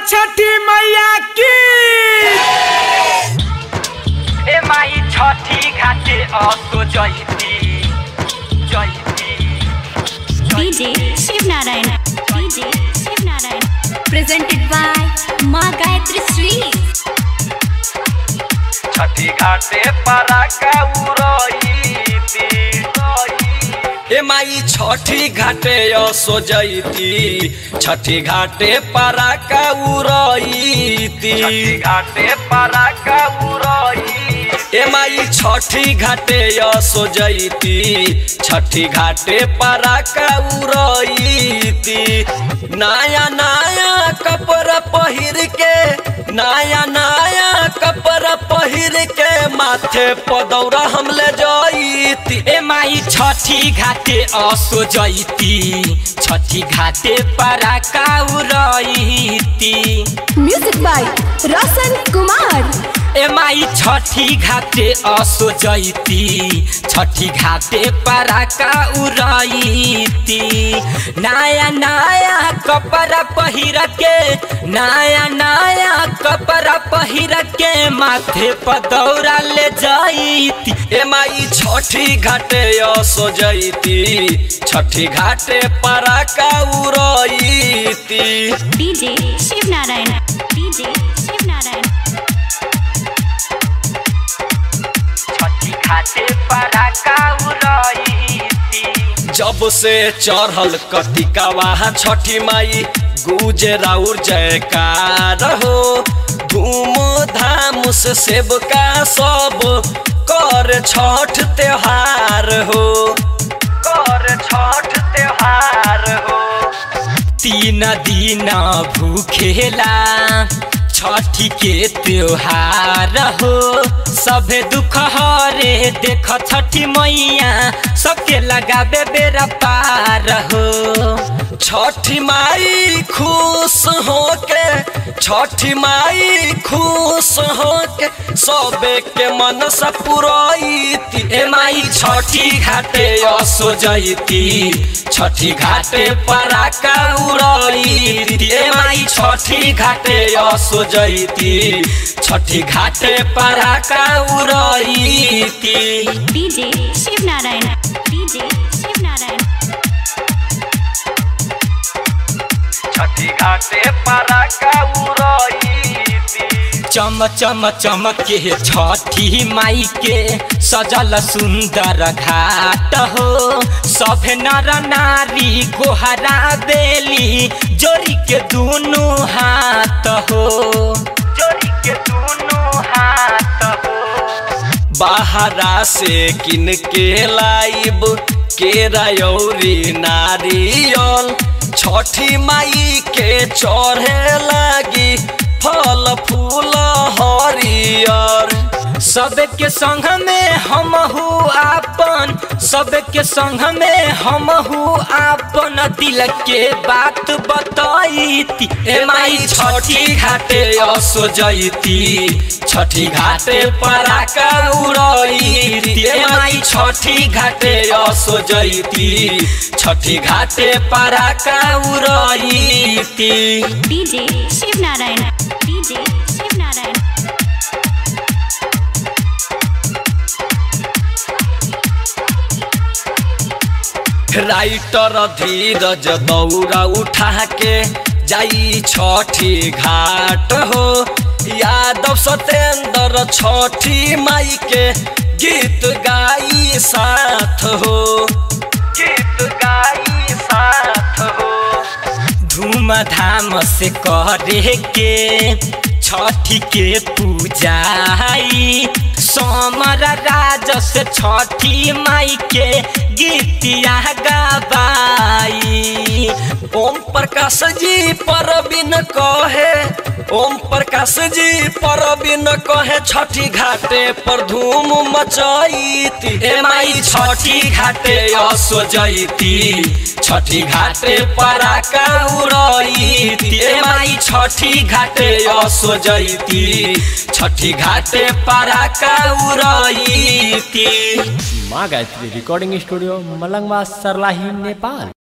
छठी मैया की ए माई छठी घाटे असो जयती जयती DJ Shiv Narayan. DJ Shiv Narayan. Presented by Ma Gayatri Sweets. छठी घाटे पराका उड़ईती ए माई छठी घाटे असो जैती छठी घाटे पराका उड़ईती छठी घाटे पराका उड़ईती ए माई छठी घाटे असो जैती छठी घाटे पराका उड़ईती नया नया कपड़ा पहिर के नया नया कपड़ा पहिर के माथे पदौरा हम ले जईती ए माई छठी घाटे असो जयती छठी घाटे पराका उड़ईती म्यूजिक बाय रोशन कुमार ए माई छठी घाटे असो जयती छठी घाटे पराका उड़ईती नया नया कपड़ा पहिर के नया नया कपड़ा पहिर के माथे पदौरा ले जईती ए माई छठी घाटे असो जैती छठी घाटे पराका उड़ईती DJ Shiv Narayan. DJ Shiv Narayan. छठी घाटे पराका उड़ईती जब से चढ़ल कतिकावा छठी माई गुजे राउर जयकार हो धूम धाम से सेवका सब कर छठ त्योहार हो कर छठ त्योहार हो तीन दिन भूखेला छठी के त्योहार हो सभे दुख हरे देख छठी मैया सबके लगाबे बेरा पार हो छठी माई खुश होके छठी माई खुश होके सबे के मन से पुरैती ए माई छठी घाटे असो जयती छठी घाटे पराका उड़ईती ए माई छठी घाटे असो जयती छठी घाटे पराका उड़ईती DJ Shiv Narayan. DJ Shiv Narayan. छठी घाटे पराका उड़ईती चम चम चमक के छठी माई के सजल सुंदर घाट हो सभे नर नारी गोहरा बेली जोड़ी के दोनों हाथ हो जोड़ी के दोनों हाथ हो बाहरा से किन के लाइब केरा यौरी नारियल छठी माई के चढ़े लगी फल फूल हरियर सबके संग में हम आपन सबके संग में हम आपन दिल के बात बताईती ए माई छठी घाटे असो जयती छठी घाटे पराका उड़ईती ए माई छठी घाटे असो जयती छठी घाटे पराका उड़ईती DJ Shiv Narayan. DJ Shiv Narayan. Writer Dheeraj दौरा उठा के जाई छठी घाट हो यादव सतेंद्र छठी माई के गीत गाई साथ हो गीत गाई साथ हो धूमधाम से करे के छठी के पूजाई सोमर राज से छठी माई के गीतिया गवाई ओम प्रकाश जी परबिन कहे ओम प्रकाश जी परबिन कहे छठी घाटे पर धूम मचाईती ए माई छठी घाटे असो जयती छठी घाटे पराका उड़ईती ए माई छठी घाटे असो जयती छठी घाटे पराका उड़ईती माँ गायत्री रिकॉर्डिंग स्टूडियो मलंगवा सरलाही नेपाल